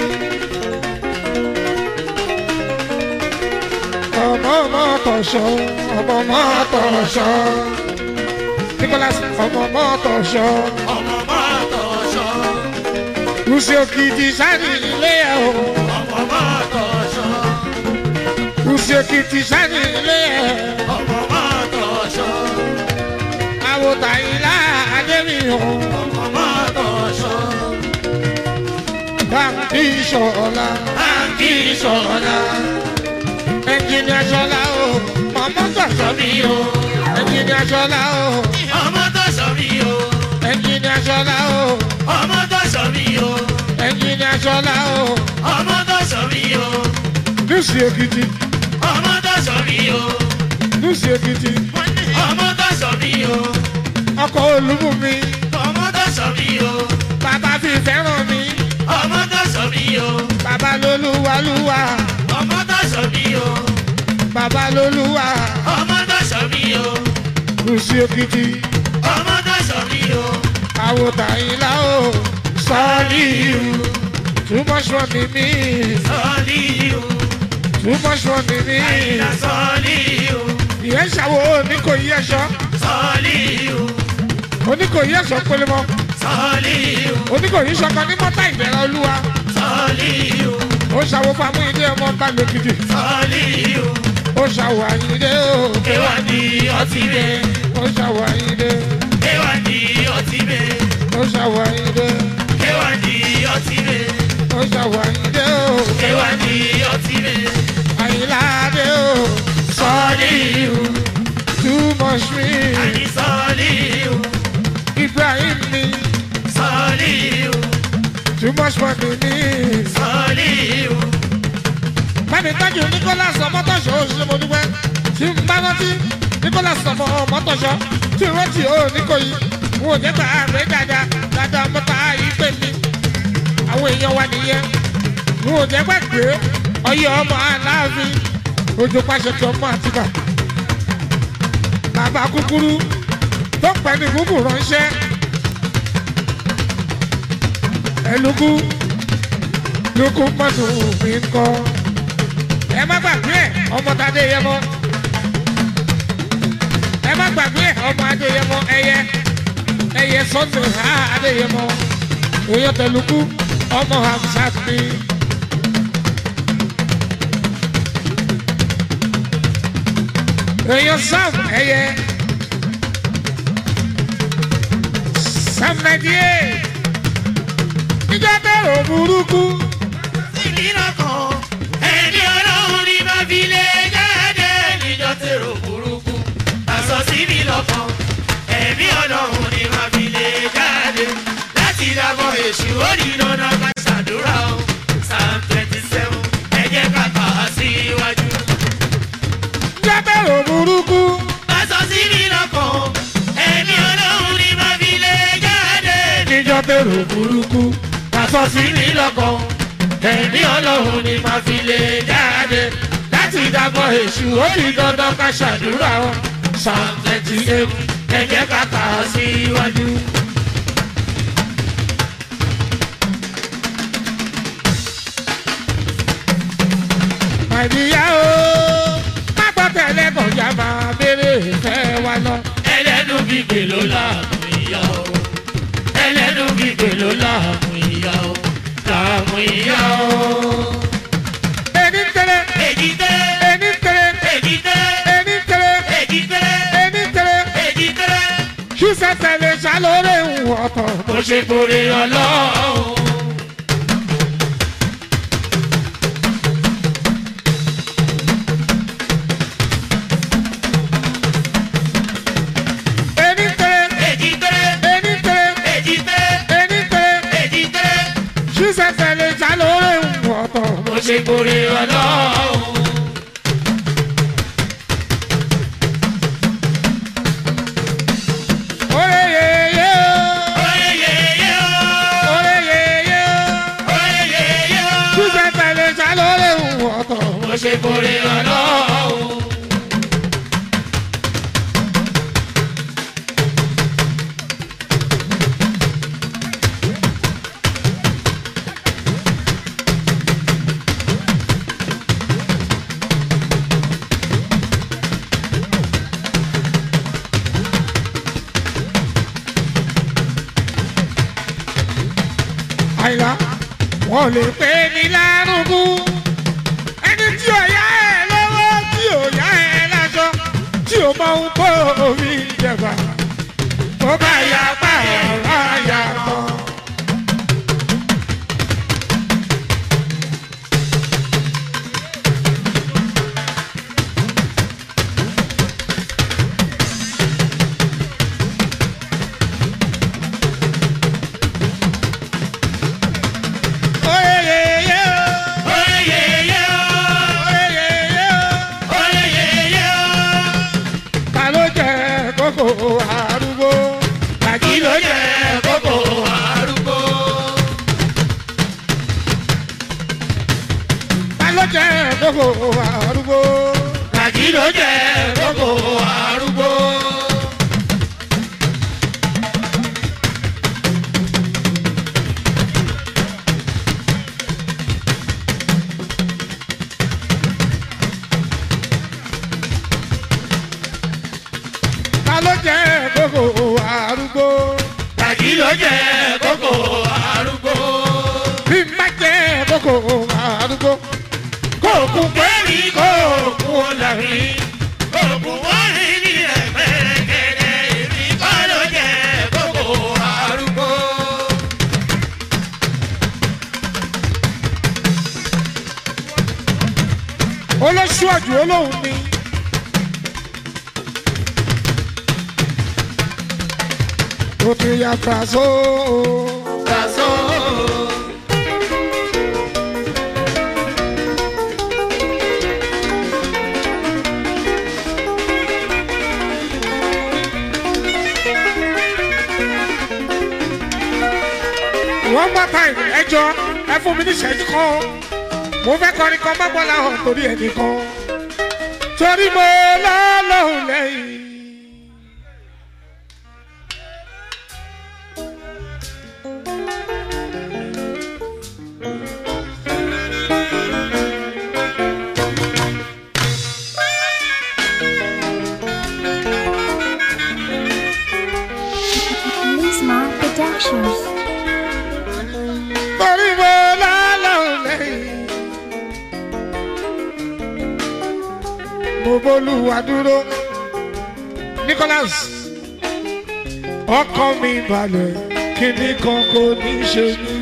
Speaker 1: Ọmọ ọmọ tọ̀ṣọ́ ọmọ ọmọ tọ̀ṣọ́ Nicholas ọmọ ọmọ tọ̀ṣọ́
Speaker 2: ọmọ mọ́tò ṣọ́
Speaker 1: Lucy Okiti sani ilé ẹ̀ o
Speaker 2: ọmọ mọ́tò ṣọ́
Speaker 1: Lucy Okiti sani ilé ẹ̀
Speaker 2: ọmọ mọ́tò ṣọ́
Speaker 1: àwòtà ìlà Adémiyàn
Speaker 2: ọmọ mọ́tò ṣọ́
Speaker 1: Báńkì Ṣọlá
Speaker 2: báńkì ṣọ́la
Speaker 1: ẹnjìnìà Ṣọlá o mọ̀mọ́ tọ̀ṣọ́ mi o ẹnjìnìà Ṣọlá o
Speaker 2: ọmọ tó ṣọ́ mi o
Speaker 1: ẹnjìnìà Ṣọlá o
Speaker 2: ọmọ tó ṣọ́ mi o
Speaker 1: ẹnjìnìà Ṣọlá o
Speaker 2: ọmọ tó ṣọ́ mi o
Speaker 1: Lucy Okiti
Speaker 2: ọmọ tó ṣọ́ mi o
Speaker 1: Lucy Okiti
Speaker 2: ọmọ tó ṣọ́ mi o
Speaker 1: ọkọ̀ olúmúmi
Speaker 2: ọmọ tó ṣọ́ mi o
Speaker 1: bàbá fi fẹ́ràn mi
Speaker 2: ọmọ tó ṣọ́ mi o
Speaker 1: bàbá lolúwalúwa
Speaker 2: ọmọ tó ṣọ́ mi o
Speaker 1: bàbá lolúwa
Speaker 2: ọmọ tó ṣọ́ mi o
Speaker 1: Lucy Okiti
Speaker 2: ọmọ tó ṣọ́ mi o
Speaker 1: àwòtà ìlà o sọ́ọ́lì too much money mi
Speaker 2: sọ́ọ́lì o
Speaker 1: too much money mi
Speaker 2: àyìnlá sọ́ọ́lì o
Speaker 1: ìyẹn ṣàwọ oníkòyí ẹ̀ṣọ́
Speaker 2: sọ́ọ́lì o
Speaker 1: oníkòyí ẹ̀ṣọ́ pélémọ́
Speaker 2: sọ́ọ́lì o
Speaker 1: oníkòyí ṣọkan ní mọ́tà ìbẹ̀rẹ̀ olúwa
Speaker 2: sọ́ọ́lì o
Speaker 1: ó ṣàwọ fámú ilé ọmọ bá lókìtì
Speaker 2: sọ́ọ́lì o
Speaker 1: ó ṣàwọ àyíndé o
Speaker 2: kéwà ní ọtí bẹ́ẹ̀
Speaker 1: ó ṣàwọ àyíndé
Speaker 2: kéwà ní ọtí bẹ́ẹ̀
Speaker 1: ó ṣàwọ àyíndé
Speaker 2: kéwà ní ọtí bẹ́ẹ̀
Speaker 1: ó ṣàwọ àyíndé o
Speaker 2: kéwà ní ọtí bẹ́ẹ̀
Speaker 1: àyíláde o
Speaker 2: sọ́ọ́lì o
Speaker 1: too much me
Speaker 2: àní sọ́ọ́lì o
Speaker 1: Ibrahim mi
Speaker 2: sọ́ọ́lì o
Speaker 1: too much money mi.
Speaker 2: sọ́ọ́lì o
Speaker 1: Bámi tájú Nicholas ọmọtọ̀ṣọ́ òṣìṣẹ́ mo dúpẹ́. Tí n bá rántí Nicholas ọmọ ọmọtọ̀ṣọ́ tí n rántí ó Níkòyí. N ò jẹ́ gbà àgbẹ̀ dáadáa dáadáa mọ́ta ìpè mi. Àwọn èèyàn wa nìyẹn. N ò jẹ́ gbàgbé ọyẹ ọmọ aláàfin. Ojú pàṣẹ tí ọmọ àtìbà. Bàbá kúkúrú tó pẹ́ ní gúgù ránṣẹ́. Ẹlùkú lukú mọ́tò mi ń kọ́ ẹ má gbàgbé ẹ ọmọ tadé yẹ mọ ẹ má gbàgbé ẹ ọmọ adé yẹ mọ ẹyẹ ẹyẹ sọtò ha adé yẹ mọ èèyàn tẹlukú ọmọ hamsat ni. èèyàn sam ẹyẹ sam nàìjíríà ìjọba ò burúkú.
Speaker 2: síbi lọ́kàn ẹni ọlọ́run ní bá fi lè jáde níjọ́ tèrò burúkú àṣọ síbi lọ́kàn ẹni ọlọ́run ní bá fi lè jáde láti dábọ̀ èṣù ó ní dandan ká ṣàdúrà o psalm twenty seven ẹ jẹ́ ká kà á síwájú.
Speaker 1: ìjọba ò burúkú.
Speaker 2: àṣọ síbi lọ́kàn ẹni ọlọ́run ní bá fi lè jáde
Speaker 1: níjọ́ bẹ̀rù burúkú.
Speaker 2: àṣọ síbi lọ́kàn ẹni ọlọ́run ní bá fi lè jáde láti dábọ̀ èṣù ó ní dandan ká ṣàdúrà o psalm twenty eight ẹ jẹ́ ká kà á síwájú.
Speaker 1: àìníyá o má gbọ́ tẹ̀lé kọjá máa béèrè ìfẹ́ wa lọ.
Speaker 2: ẹlẹ́nu gbígbé ló láàmú ìyá o ẹlẹ́nu gbígbé ló láàmú ìyá o láàmú ìyá o.
Speaker 1: ẹni tẹrẹ
Speaker 2: èjì tẹ́
Speaker 1: ẹni tẹrẹ
Speaker 2: èjì tẹ́
Speaker 1: ẹni tẹrẹ
Speaker 2: èjì tẹ́
Speaker 1: ẹni tẹrẹ
Speaker 2: èjì tẹ́.
Speaker 1: ṣùṣẹ̀ṣẹ̀ lè ṣàlóore ìwọ̀n ọ̀tọ̀.
Speaker 2: mo ṣe kórè ọlọ́run.
Speaker 1: ẹni tẹrẹ
Speaker 2: èjì tẹ́
Speaker 1: ẹni tẹrẹ
Speaker 2: èjì tẹ́
Speaker 1: ẹni tẹrẹ
Speaker 2: èjì tẹ́.
Speaker 1: ṣùṣẹ̀ṣẹ̀ lè ṣàlóore ìwọ̀n ọ̀tọ̀.
Speaker 2: mo ṣe kórè ọlọ́run.
Speaker 1: Oye yeye o,
Speaker 2: Oye yeye o,
Speaker 1: oye yeye o,
Speaker 2: oye yeye o.
Speaker 1: ṣùṣẹ̀ṣẹ̀ lè ṣàlóore ìwọ̀n ọ̀tọ̀.
Speaker 2: mo ṣe kórè ọlọ́run.
Speaker 1: àìlá wọn lè pè ní lárúkú ẹni tí ò yá ẹ lọ́wọ́ tí ò yá ẹ lájọ tí ò mọ ohun tó omi jẹba tó bá yá pa ẹ̀rọ àyà mọ́. Oye yeye o,
Speaker 2: Oye yeye o,
Speaker 1: oye yeye o.
Speaker 2: oye yeye o.
Speaker 1: ta ló jẹ kókó arúgbó
Speaker 2: Kí ló jẹ́ kókó arúgbó?
Speaker 1: ta ló jẹ kókó arúgbó
Speaker 2: Kí ló jẹ́ kókó arúgbó?
Speaker 1: ta ló jẹ kókó arúgbó
Speaker 2: Kí ló jẹ́ kókó arúgbó?
Speaker 1: bí n bá jẹ kókó arúgbó
Speaker 2: Kókó pẹ́ẹ́lí kókó làrin. Kókó wọ́n rí ní ẹ̀mẹ́rẹ́gẹ́dẹ́. Èmi kọ́ ló jẹ́ kókó arúgbó.
Speaker 1: olóṣùwàjù olóhùn ni ó ti yà fàṣọ
Speaker 2: Kàṣó.
Speaker 1: one more time ẹjọ ẹ fún mi ní ìṣẹ́jú kan mo fẹ́ kọrin kan má bọ́lá hàn torí ẹnì kan torí mo lọ́lọ́hùn lẹ́yìn.
Speaker 3: Lisma Productions.
Speaker 1: torí mo lọ́lọ́hùn lẹ́yìn. mo bólúwa dúró Nicholas ọkọ mi balẹ̀ kíní kan kò ní ṣe mí.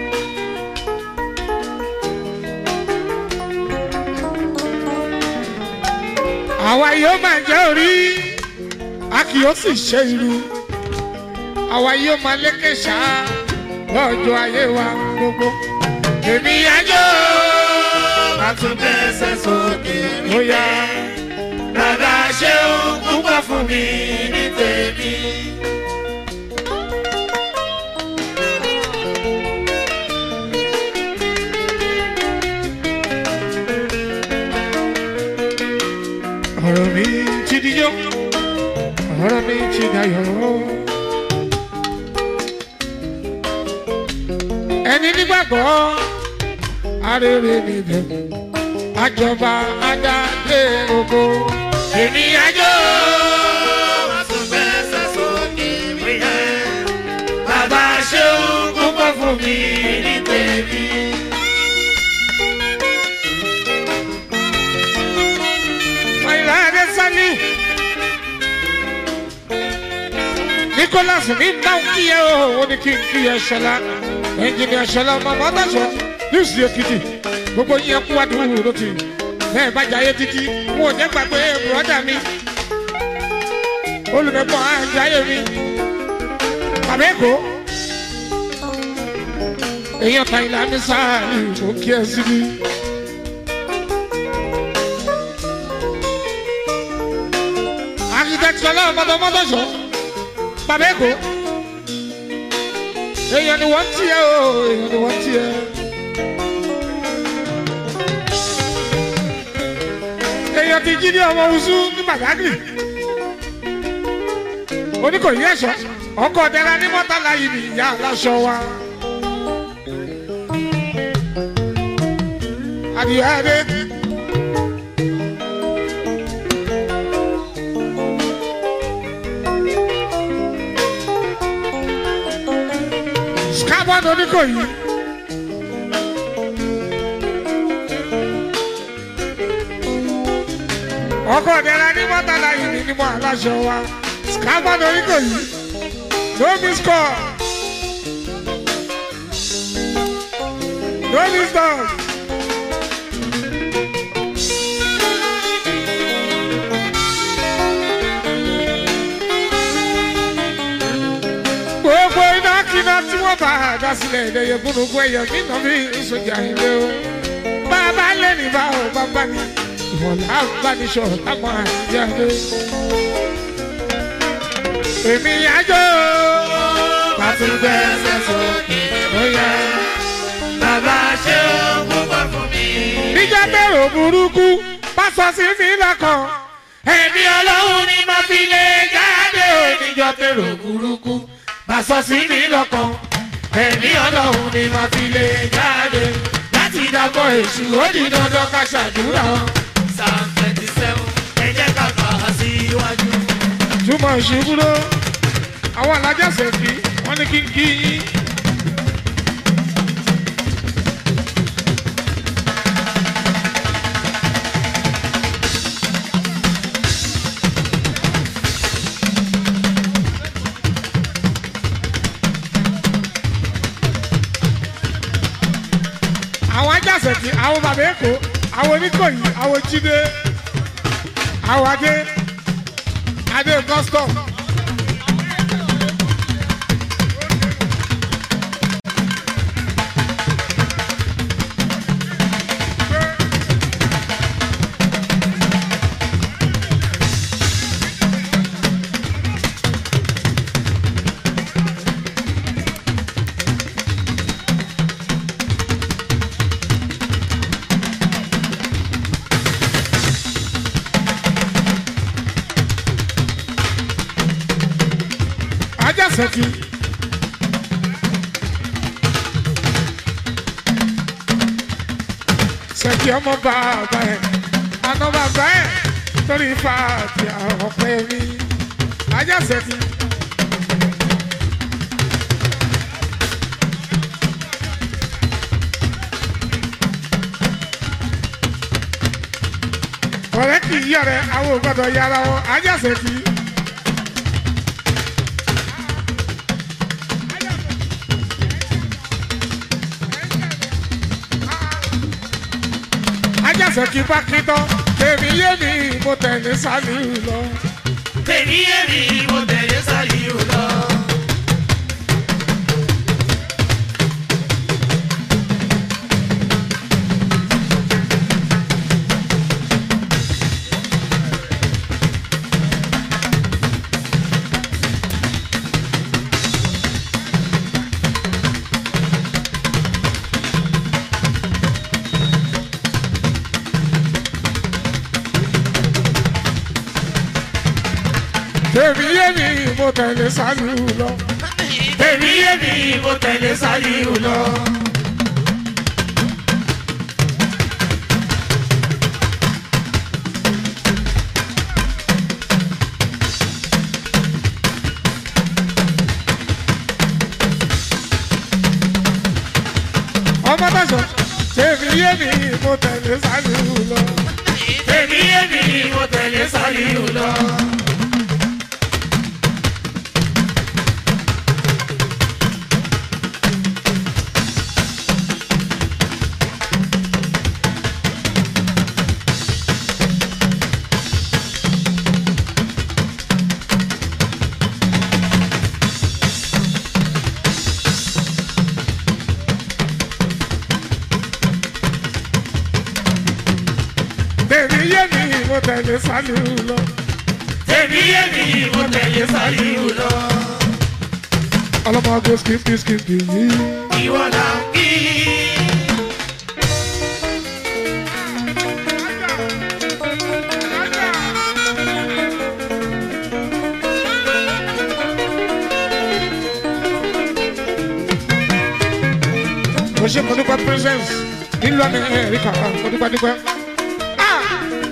Speaker 1: àwa yóò máa jẹ́ orí a kì yóò sì ṣe irú àwa yóò máa lékè ṣáá lọ́jọ́ ayé wa gbogbo.
Speaker 2: Èmi àjò máa tún tẹ̀sẹ̀ sókè
Speaker 1: ó yá
Speaker 2: Bàbá ṣeun púpọ̀ fún mi ní tèmi.
Speaker 1: ọ̀rọ̀ mi ti dijọ́ ọ̀rọ̀ mi ti dayọ̀. ẹni nígbàgbọ́ arére níbẹ̀ àjọba adáde ògo.
Speaker 2: Èmi àjò máa tún tẹ̀sẹ̀ sókè
Speaker 1: nicholas ní bá ń kíyẹ o ó ní kí n kíyẹ ṣọlá ẹnjìnìà ṣọlá mọmọ ọdọṣọ yusuf èkìtì gbogbo yín ẹkú wá dùn ún lótì bẹẹ bá jayé títí wọn ò ní gbàgbé bùrọdà mi olùmẹpọ àjàyè mi bàbá èkó èèyàn kan ìlànà ní sáà ìlú kí ẹ síbi. architect ọlọ́run mọ́tọ́mọ́tọ́sọ bàbá èkó èèyàn ni wọ́n tiẹ̀ o èèyàn ni wọ́n tiẹ̀. èèyàn ti jí ní ọmọ oṣù ní bàdágìrì oníkòyí ẹ̀ṣọ́ ọkọ̀ ọ̀dẹ́ra ní mọ́tàlá yìí ni ìyá aláṣọ wa. adìyẹ adé. Scarborough oníkòyí. ọkọ̀ ọ̀dẹ́ra ní mọ́tàlá yìí ni ní mọ́ aláṣọ wa. Scarborough oníkòyí. No miss call. No miss call. gbogbo iná kíná tí wọ́n bá a dá sílẹ̀ ìdẹ̀yẹ gbóngbó ẹ̀yẹ nínú mi ìsọjà ilé o. bàbá lẹ́nu bá o bàbá ni ìwọ̀lá àgbàníṣọ táwọn àjíjáde. èmi àjọ
Speaker 2: Pàtúgbẹ́sẹ̀ sókè bóyá bàbá ṣe ó púpọ̀ fún mi.
Speaker 1: níjà bẹ̀rù burúkú bá sọ sí mi lọ́kàn.
Speaker 2: Ẹ̀mí ọlọ́run ni mo fi lè jáde oníjọ́ tèrò burúkú. Bàṣọ sí mi lọ́kàn. Ẹ̀mí ọlọ́run ni mo fi lè jáde. Láti dàgbọ́ èṣù ó di dandan ká ṣàdúrà. Psalm twenty seven ẹ jẹ́ ká kà á sí iwájú.
Speaker 1: túmọ̀ ìṣubúrò àwọn alájàsẹ̀ kí wọ́n ní kí n kí yín. àwọn ajáṣẹ̀ kí àwọn bàbá èkó àwọn oníkòyí àwọn jíde àwọn adé adé custom. ajásẹ́kì. sẹ́kì ọmọ bàbá ẹ̀ àná bàbá ẹ̀ torí fàtì ọ̀pẹ mi ajásẹ́kì. ọ̀rẹ́ kì í yọ̀rẹ́ àwọn ò gbọ́dọ̀ yára wọn ajásẹ́kì. ajásẹ̀ kí bá kí tán èmi yé mi mo tẹ̀lé sálíù lọ.
Speaker 2: Tèmi èmi mo tẹ̀lé Sàlíù lọ.
Speaker 1: èmi yé mi mo tẹ̀lé sálíù lọ.
Speaker 2: Tèmi èmi mo tẹ̀lé Sàlíù lọ.
Speaker 1: ọmọ tẹ̀sán èmi yé mi mo tẹ̀lé sálíù lọ.
Speaker 2: Tèmi èmi mo tẹ̀lé Sàlíù lọ.
Speaker 1: mo tẹ̀lé sálíù lọ.
Speaker 2: Tèmi èmi mo tẹ̀lé Sàlíù lọ.
Speaker 1: ọlọ́mọge skipi skipi yìí.
Speaker 2: Ìwọ là ń kí.
Speaker 1: mo ṣe mo dúpẹ́ presence nílùú amẹ́ríkà mo dúpẹ́ dúpẹ́. Ah!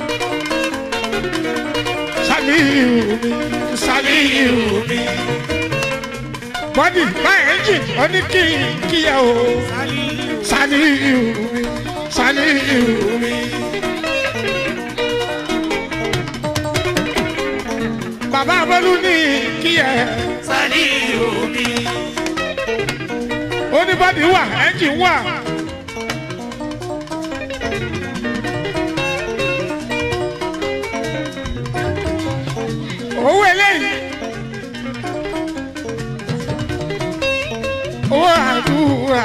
Speaker 1: Sàlíù mi Sàlíù mi. bọ́dì bá ẹ́ńjìn ó ní kí kíyà o. Sàlíù mi Sàlíù mi. bàbá abọ́lú ní kíyà
Speaker 2: Sàlíù mi.
Speaker 1: ó ní bọ́dì wà ẹ́ńjìn wà. owó eléyìí owó àdúrà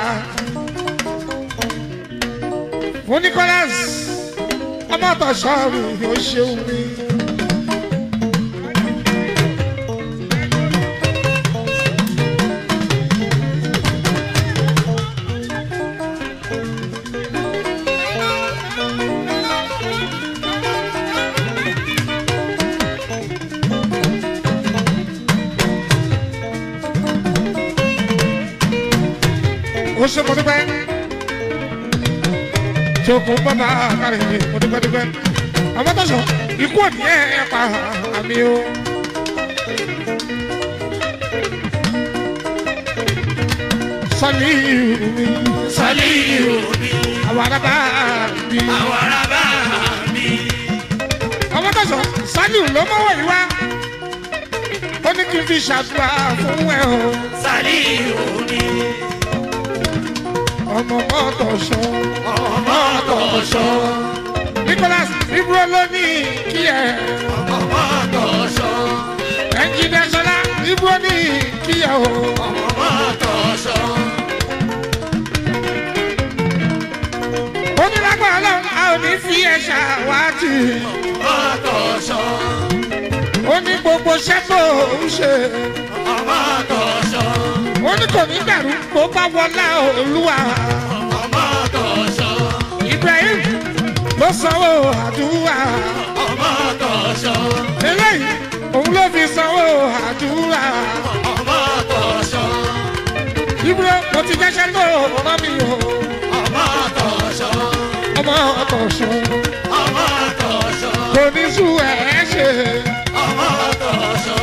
Speaker 1: fún Nicholas ọmọ tọ̀sọ́ọ̀rù yóò ṣeun mi. ó ṣe mo dúpẹ́ tí o kò ń bàbá kárí mi mo dúpẹ́ dúpẹ́ àmọ́ tó sọ ikú òní ẹ̀ pa àmì o. Sàlíù mi
Speaker 2: Sàlíù mi.
Speaker 1: àwọn arábá mi.
Speaker 2: Àwọn arábá mi.
Speaker 1: àmọ́ tó sọ Sàlíù ló mọ́wọ́ yìí wá ó ní kí n fi ṣàdúrà fún ẹ o
Speaker 2: Sàlíù mi.
Speaker 1: ọmọ mọ́tò sọ.
Speaker 2: Ọmọ tọ̀ṣọ́.
Speaker 1: Nicholas ibro ló ní kí ẹ.
Speaker 2: Ọmọ tọ̀ṣọ́.
Speaker 1: ẹnjìnìá sọlá ibro ní kí ẹ o.
Speaker 2: Ọmọ tọ̀ṣọ́.
Speaker 1: onílágbà ọlọ́run a ò ní fi ẹ ṣàwátì.
Speaker 2: Ọmọ tọ̀ṣọ́.
Speaker 1: ó ní gbogbo iṣẹ́ tó ń ṣe.
Speaker 2: Ọmọ tọ̀ṣọ́.
Speaker 1: ó ní kò ní bẹ̀rù kó bá wọlá olúwa.
Speaker 2: Ọmọ tọ̀ṣọ́.
Speaker 1: Ibrahim ló sanwó àdúrà.
Speaker 2: Ọmọ tọ̀ṣọ́.
Speaker 1: eléyìí òun ló fi sanwó àdúrà.
Speaker 2: Ọmọ tọ̀ṣọ́.
Speaker 1: ibro mo ti jẹ́sẹ́ tó rán mi o.
Speaker 2: Ọmọ tọ̀ṣọ́.
Speaker 1: ọmọ ọkọ̀ sọ.
Speaker 2: Ọmọ tọ̀ṣọ́.
Speaker 1: kò ní sú ẹ̀ ṣe.
Speaker 2: Ọmọ tọ̀ṣọ́.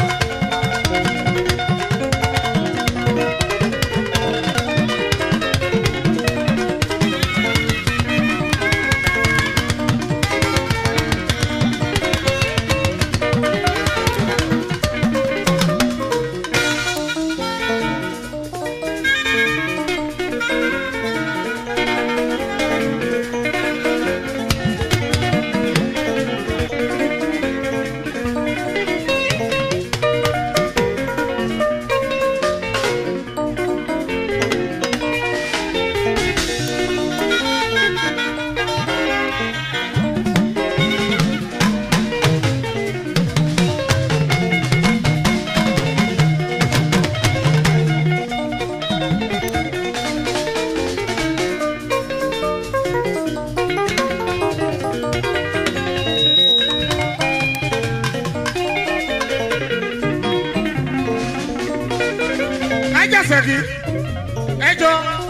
Speaker 1: ajá sẹ́kì ẹjọ́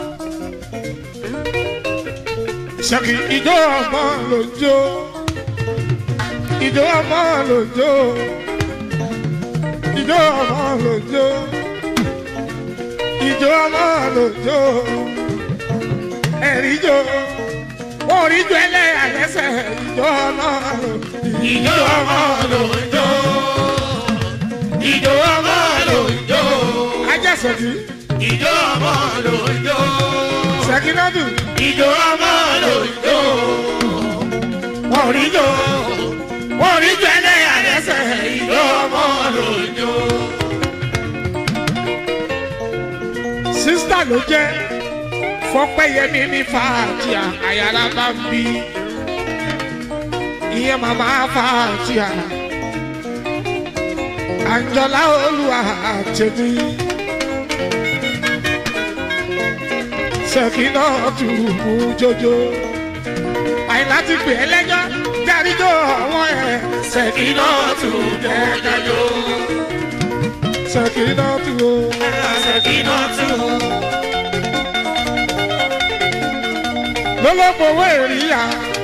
Speaker 1: sẹ́kì ìjọ ọmọ lòjó ìjọ ọmọ lòjó ìjọ ọmọ lòjó ìjọ ọmọ lòjó ẹ̀ríjọ wọ́n rí jọ ẹlẹ́yà lẹ́sẹ̀ ìjọ ọmọ
Speaker 2: Ìjọ ọmọ ló ń jó. Ìjọ ọmọ ló ń jó.
Speaker 1: ajá sẹ́kì
Speaker 2: Ìjọ ọmọ ló ń jó.
Speaker 1: sẹ́kì náà dùn.
Speaker 2: Ìjọ ọmọ ló ń jó. Wọ́n rí jó. Wọ́n rí jó ẹlẹ́yà lẹ́sẹ̀. Ìjọ ọmọ ló ń jó.
Speaker 1: sísítà ló jẹ́ fọ́pẹ́yẹmí ní fàájì àyàrá bá ń bí ìyẹn màmá fàtíà àǹjọlá olúwa tèmi ṣèkínà tù mú jójó àyìnlá ti pè é lẹ́jọ́ dáríjọ́ àwọn ẹ̀ ṣèkínà tù jẹ́kájọ́ ṣèkínà tù o. lọ́lọ́fọwọ́ èrìyà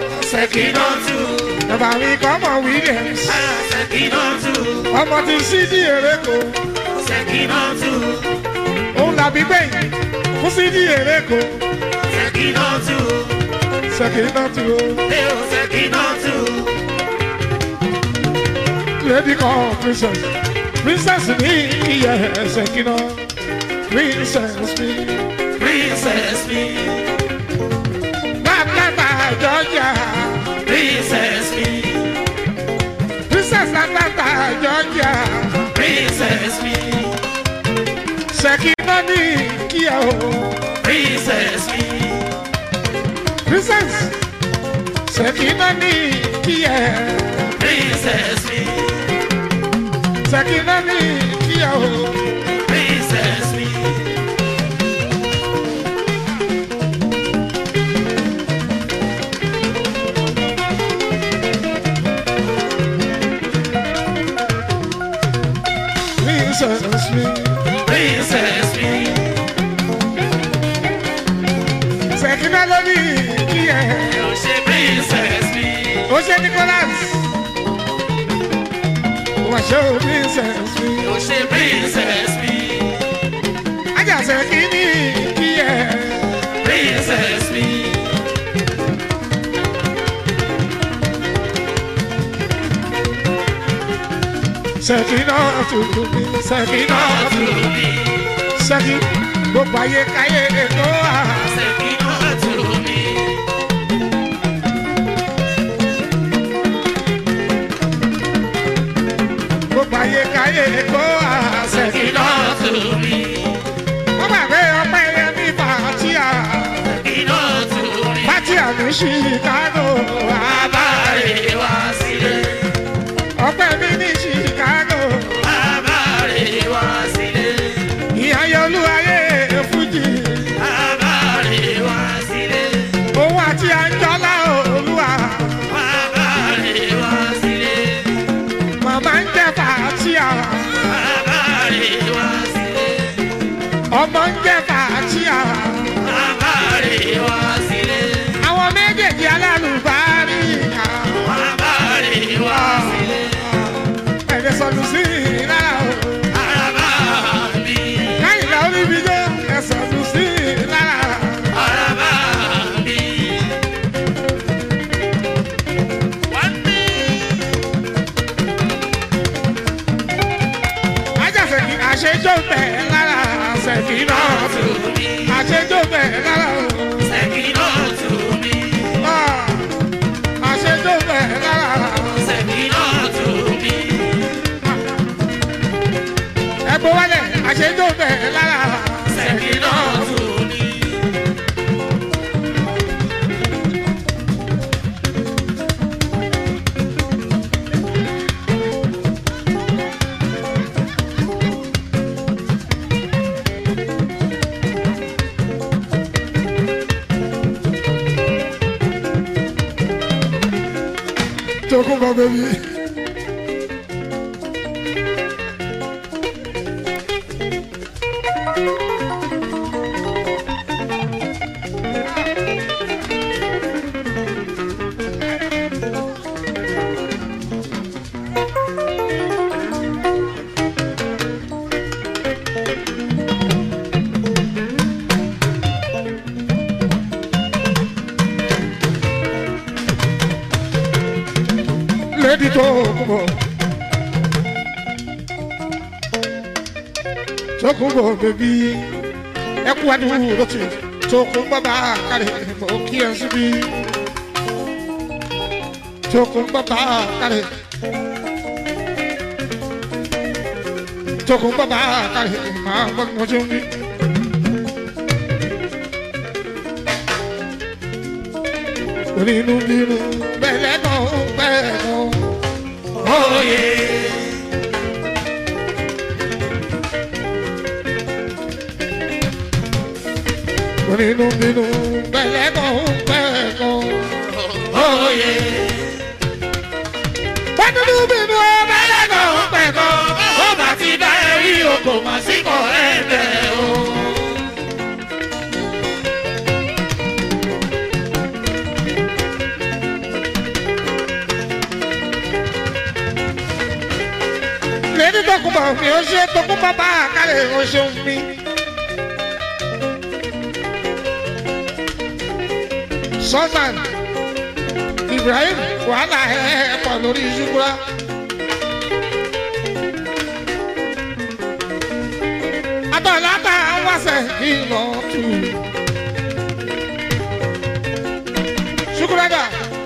Speaker 1: bàbá mi kọ́ mọ̀ williams ọmọ ti sí ní èrèkó òun làbí gbẹ̀yìn fún sí ní èrèkó ṣèkínà tù o. lady kan princess princess ní iye ṣèkínà princess mi.
Speaker 2: Princess me,
Speaker 1: Bàbá Georgia
Speaker 2: princess me,
Speaker 1: princess Bàbá Georgia
Speaker 2: princess me,
Speaker 1: ṣèkínà ní kíá o.
Speaker 2: princess me,
Speaker 1: princess ṣèkínà ní kíá
Speaker 2: princess me,
Speaker 1: ṣèkínà ní kíá o.
Speaker 2: princess me.
Speaker 1: princess mi.
Speaker 2: Princess me,
Speaker 1: ṣèkínà ló ní kíá.
Speaker 2: oh she princess me,
Speaker 1: ó ṣe nicholas. wọ́n ṣe o princess mi.
Speaker 2: oh she princess me,
Speaker 1: ajá ṣèkínì kíá.
Speaker 2: princess me,
Speaker 1: ṣèkínà tuntun mi. ṣèkínà
Speaker 2: to
Speaker 1: tuntun mi.
Speaker 2: me,
Speaker 1: ṣèkí gbogbo ayé káyé ètò à.
Speaker 2: Sekino to me,
Speaker 1: gbogbo ayé káyé ètò à.
Speaker 2: Sekino to me,
Speaker 1: wọ́n gbàgbé ọpẹ́ yẹn ní fàtíà.
Speaker 2: Sekino to me.
Speaker 1: fàtíà ní chicago.
Speaker 2: Abare wa sile,
Speaker 1: ọpẹ́ mi ní chicago.
Speaker 2: abare wa sile,
Speaker 1: ìyá yọlú ayé fújì.
Speaker 2: abare wa sile,
Speaker 1: òun àti àjọlá olúwa.
Speaker 2: abare wa sile,
Speaker 1: màmá ń jẹ fàtíà.
Speaker 2: abare wa sile,
Speaker 1: ọmọ ń jẹ fàtíà.
Speaker 2: abare wa sile,
Speaker 1: àwọn méjèèjì alálùbárí.
Speaker 2: abare wa sile,
Speaker 1: ẹ̀rẹ̀ sọ̀lù sí i lára o.
Speaker 2: araba mi,
Speaker 1: káyìnlá orí mi jó ẹ̀ sọ̀lù sí i lára.
Speaker 2: araba mi. One
Speaker 1: ajáfẹ̀kì àṣejò bẹ̀ lára ṣẹ̀kì náà.
Speaker 2: to me,
Speaker 1: àṣejò bẹ̀ lára o.
Speaker 2: Sekino to me,
Speaker 1: Ah, àṣejò bẹ̀ lára.
Speaker 2: Sekino to me.
Speaker 1: ẹ̀bùn wálẹ̀ àṣejò bẹ̀ lára. ṣẹ̀kì náà. Tokunbo baby. Lady Tokunbo. Tokunbo baby. Ẹ kú adúrú lọ́tì. Tokunbo bá kárẹ̀ mọ́ kí ẹ síbí. Tokunbo bá kárẹ̀. Tokunbo bá kárẹ̀ máa gbọ́ mọ́ tó ń bí. Nínú nínú bẹ́lẹ̀ náà bẹ́ẹ̀
Speaker 2: Oyè.
Speaker 1: onínú bínú pẹ̀lẹ́kọ̀ pẹ̀lẹ́kọ̀.
Speaker 2: Oyè.
Speaker 1: wọ́n nínú bínú
Speaker 2: Pẹ̀lẹ́kọ̀ pẹ̀kọ̀. Ó bá ti bá ẹ rí o kò mà sí kọ̀ ẹ bẹ̀ o.
Speaker 1: lẹ́ni tọkùnbọ̀ mi ò ṣe tọkùnbọ̀ bá àkàlẹ̀ ò ṣeun mi. sultan ibrahim wàhálà ẹ̀ pọ̀ lórí ṣùgbọ́n. atọ́láta wáṣẹ̀ ìlọ tù. ṣùkúrẹ́dà.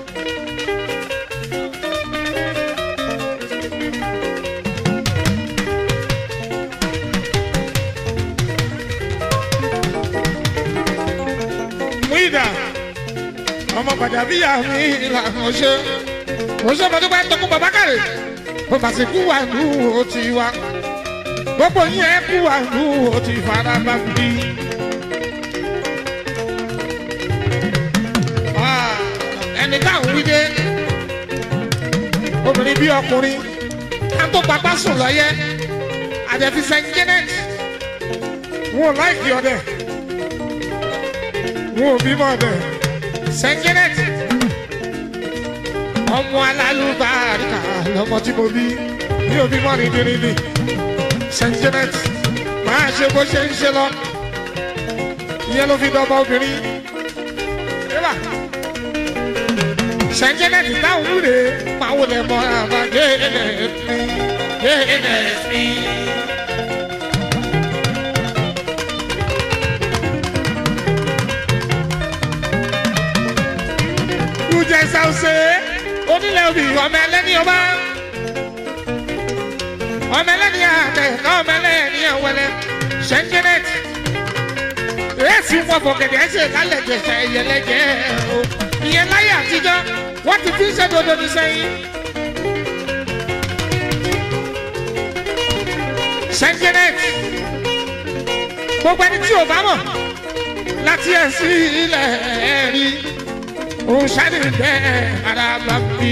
Speaker 1: Muida ọmọ gbàdàbíyà mi ìlànà ṣe mo ṣe mo dúpẹ́ tó kú bàbá kàrè mo bá sì kú wà nù ó ti wá gbogbo yín ẹ kú wà nù ó ti fara bá mi. Ah, ẹni táwọn wí dé obìnrin bí ọkùnrin ká tó papá sùn lọ́yẹ́ àdẹ̀fi Saint Janet wọn ò láìkí ọdẹ wọn ò bímọ ọdẹ Saint Janet ọmọ alálùbáríkà lọmọ tí mo bí mi ò bímọ rìndìnrìndì Saint Janet máa ṣe bó ṣe ń ṣe lọ ìyẹn ló fi dọ́gba obìnrin eba Saint Janet táwọn wúre máa wọlé mọ àbájẹ ẹ̀ mi ẹ̀ mi. kújẹ sáwùsẹ onílẹ̀ òbí ọmọ ẹlẹ́ni ọba ọmọ ẹlẹ́ni àtẹ ọmọ ẹlẹ́ni àwẹlẹ Saint-Janet èsì wọn fọkẹdẹ ẹsẹ kálẹ jẹsẹ ẹyẹlẹjẹ o ìyẹn láyé àtijọ́ wọ́n ti fi ń ṣèdodo ní sẹ́yìn. Saint-Janet gbogbo ẹni tí o bá mọ̀ láti ẹ̀ sí ilẹ̀ ẹ̀rí òṣàlì bẹ́ẹ̀ ara bá bí.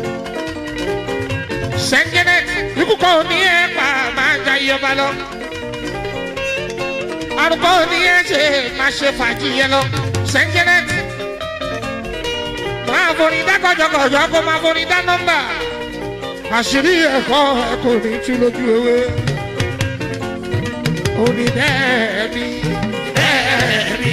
Speaker 1: Saint-Janet ikú kan ní ẹ pa máa ń jayé ọba lọ. arúgbó ní ẹ ṣe máa ṣe fàájì yẹn lọ. Saint-Janet máa forí dá kọjọkọjọ kó máa forí dá nọ́mbà. àṣírí ẹ̀kọ́ ẹ kò ní tú lójú ewé. òní bẹ́ẹ̀ bí bẹ́ẹ̀ bí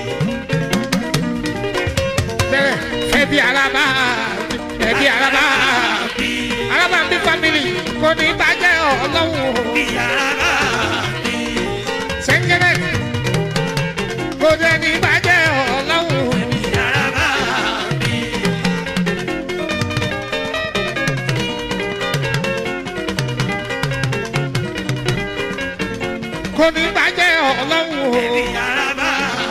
Speaker 1: bẹ̀rẹ̀ ẹbí araba ẹbí araba araba ń bí family kò ní bàjẹ́ ọlọ́run Saint-Janet kò dé ní bàjẹ́ ọlọ́run kò ní bàjẹ́ ọlọ́run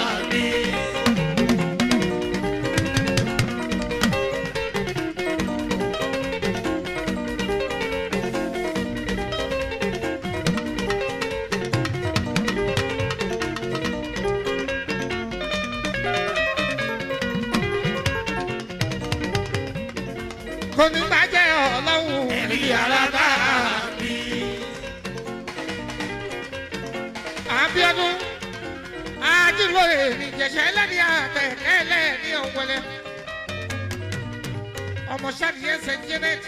Speaker 1: kò ní bàjẹ́ ọlọ́run ẹbí araba Abíọ́dún ajílóye nìjẹsẹ ẹlẹni àtẹ ẹlẹni ọwọlẹ ọmọ sàdìyẹ Saint-Janet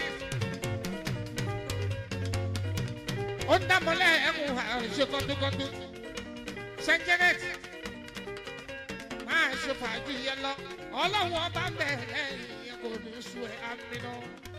Speaker 1: ó ń dámọlẹ ẹkùn ṣe kọdúkọdú Saint-Janet máa ṣe fàájì yẹn lọ ọlọ́run ọba ń bẹ̀ lẹ́yìn yẹn kò ní sùn ẹ̀ àmì náà.